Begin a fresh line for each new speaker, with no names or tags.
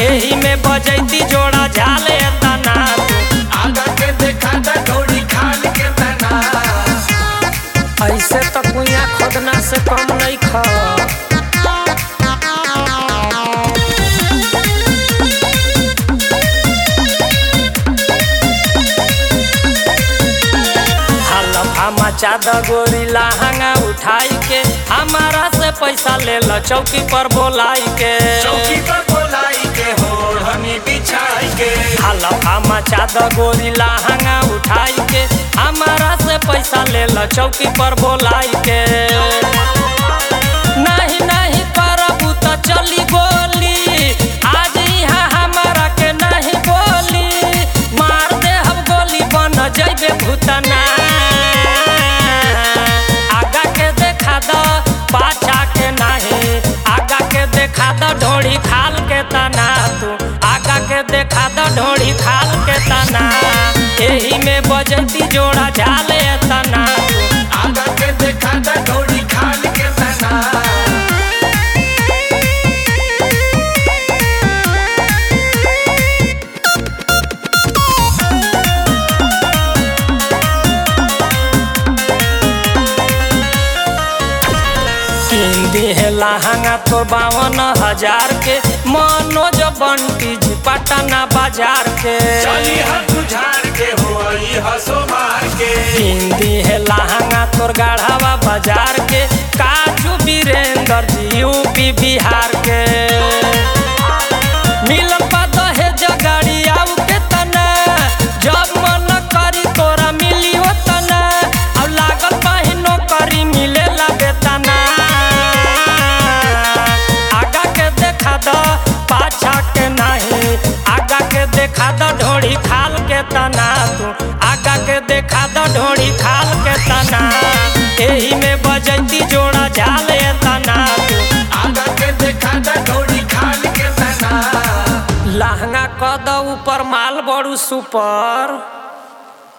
एही में बजैती जोड़ा झाले तना
आगा के देखा दा ढोड़ी खाल के तना
ऐसे तो कुइया खोदना से कम नहीं खा हलफा मचा द गोरी लहंगा उठाई के हमारा से पैसा ले ल चौकी पर बोलाई के
चौकी पर बोलाई के होड़नी बिछाई के
हलफा मचा द गोरी लहंगा उठाई के हमारा से पैसा ले ल चौकी पर बोलाई के नहीं नहीं करबू तो चली गोली आज यहाँ हमारा के नहीं बोली मार दे हम गोली बन जैबे भूतना आगा के देखा द पाछा के नहीं आगा के देखा द ढोड़ी खाल के तना तू आगा के देखा द ढोड़ी खाल के तना एही में बजती जोड़ा झाले तना तू
आगा के देखा दा ढोड़ी खाल के तना
तीन दिहे लहंगा तो बावन हजार के मनोज बंटी जी पटना बाजार के
चली हाथ झाड़ के होई हसो मार के
तीन दिहे लहंगा तोर गढ़ावा बाजार के काजू वीरेंद्र जी यूपी बिहार के मिलन पा दहेज गाड़ी आऊ के तना जब मन करी तोरा मिली हो तना अब लागल बहिनो करी मिले लगे तना आगा के देखा द पाछा के नहीं आगा के देखा द ढोड़ी खाल के तना तू आगा के देखा द ढोड़ी खाल के तना एही में बजती जोड़ा झाले तना तू
आगा के देखा दा ढोड़ी खाल के तना
लहंगा कद ऊपर माल बड़ू सुपर